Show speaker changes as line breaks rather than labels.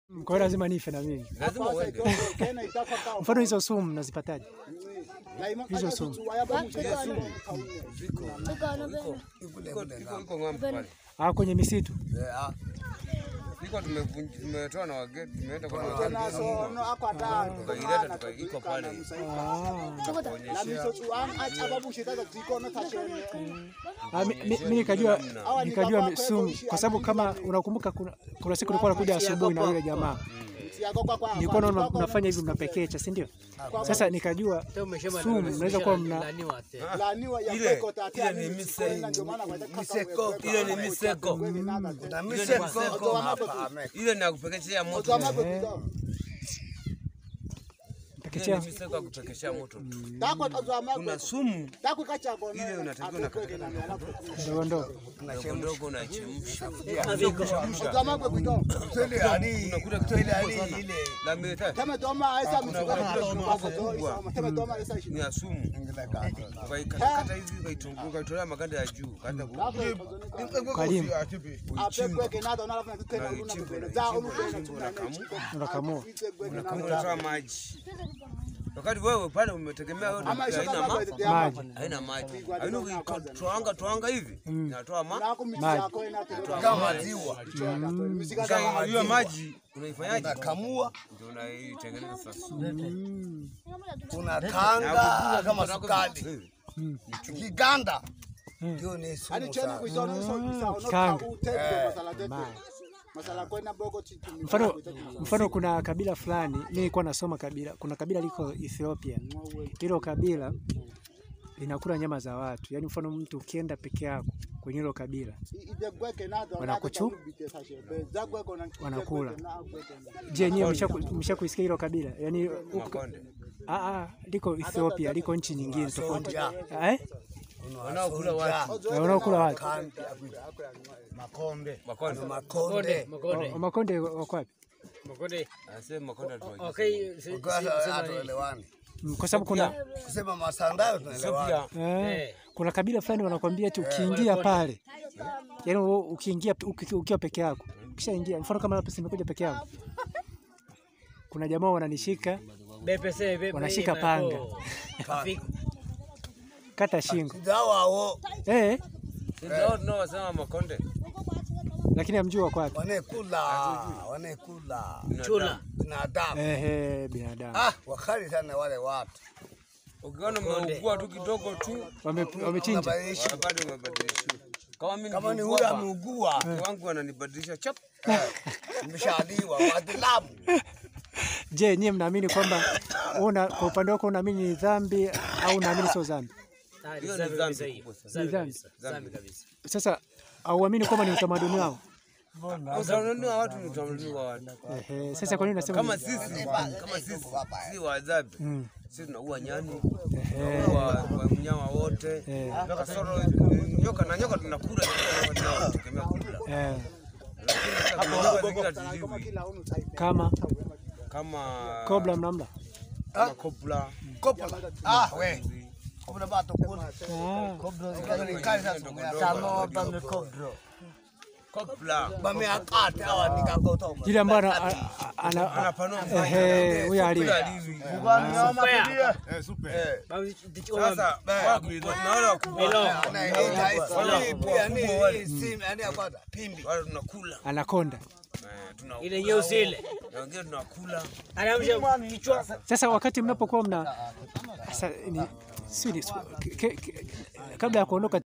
Kwa hiyo lazima nife na mimi.
lazima uende.
Mfano hizo sumu mnazipataje? Hizo sumu.
Ziko iko iko iko ng'ambo pale.
Ah, kwenye misitu.
Iko tumevunja tumetoa na wageni tumeenda kwa wageni tukaileta tuka iko pale.
Ah, mi- mi- mi nikajua nikajua mi- sumu kwa sababu kama unakumbuka kuna, kuna siku nilikuwa nakuja asubuhi na yule jamaa nilikuwa naona mnafanya hivi mnapekecha, si ndio? Sasa nikajua sumu mnaweza kuwa mna
Ile ile ni mise miseko ile ni miseko
Na miseko hapa
ile ni ya kupekeshea moto. Ile
mpekechea.
ni miseko ya kupekeshea moto. tu. Kuna sumu ile unatakiwa unakata
ndogo ndogo.
ndogo ndogo unachemsha.
Twende hadi twende hadi ile
Na meta ni ya sumu. Ukaikatakata hivi ukaitunga ukaitolea maganda ya juu kaanza ku
Karimu unakamua.
kama unatoa maji. Wakati wewe pale umetegemea wewe ndio haina ma
Maji.
haina maji. Haina ukitoanga toanga hivi inatoa ma
kama maziwa
Sasa hiyo maji unaifanyaje?
kamua
Ndio unaitengeneza sasa.
Mm.
unakanga kama sukari
Hivi.
kiganda ndio ni sumu sana
Mfano, mfano kuna kabila fulani, mimi nilikuwa nasoma kabila, kuna kabila liko Ethiopia. Hilo kabila linakula nyama za watu, yaani mfano mtu ukienda peke yako kwenye hilo kabila Wanakuchu? Wanakula. Je, nyewe mshaku- mshakuisikia hilo kabila? Yaani huko-
Makonde.
ah, ah, liko Ethiopia, liko nchi nyingine tofauti. Eh?
Wanaokula watu.
Na Wanaokula watu.
makonde
Makonde.
makonde
O- Makonde wako wapi?
Anasema makonde atuaje.
Kwa hatuelewani
Mm, Kwa sababu kuna
kusema masandayo tunaelewana
Ethiopia
eh, kuna kabila fulani wanakwambia eti ukiingia pale, yaani wewe ukiingia uki- ukiwa peke yako, ukishaingia, mfano kama hapa simekuja peke yangu, kuna jamaa wananishika wanashika panga kata shingo
dawawo
eh,
si ndio tunaosema makonde.
lakini hamjui wako wapi.
wanekula wanekula
Chula.
binadamu
Ehe, binadamu
ah wakali sana wale watu
Ukiona umeugua tu kidogo tu
Wame- wamechinja.
Unabadilisha.
wakati umebadilisha. Kama mimi
kama ni
nikiugua
huyo
hapa,
ameugua
mke wangu ananibadilisha chap.
imeshaliwa wadilamu
Je, nyie mnaamini kwamba una kwa upande wako unaamini ni dhambi au unaamini sio dhambi?
Hiyo ni dhambi kubwa sana.
Ni dhambi. Sasa auamini kwamba ni utamaduni wao?
Utamaduni wa watu ni utamaduni wa watu.
Ehe, sasa kwa nini unasema
Kama
ni-
sisi kama sisi si wadhabi.
Mm.
Sisi tunaua nyani,
Ehe.
tunaua wanyama wote.
Eh.
Kasoro nyoka na nyoka tunakula nyoka tunategemea kula.
Eh,
Lakini sasa kuna nyoka zingine hatuziwi.
kama
kama
kobra mnamla?
kama kopla.
kopola ah we kopola bato kuna
Ah,
ni kali sana
Kopla.
bameakate awa nikagoto
yule ambaye ana- ana- ana-
Anapanua
ehe, huyo ali
Kopla alivi.
eh
Sasa wakubwa na wale wakubwa
anaita hii pia ni
wakubwa wale.
hii simu yani apata pimbi
wale tunakula.
anakonda.
Eh, tuna-
Ile nyeusi ile.
na wengine tunakula.
Anamsha kichwa.
Sasa wakati mnapokuwa mna sasa ni si ni- ke- ke- kabla ya kuondoka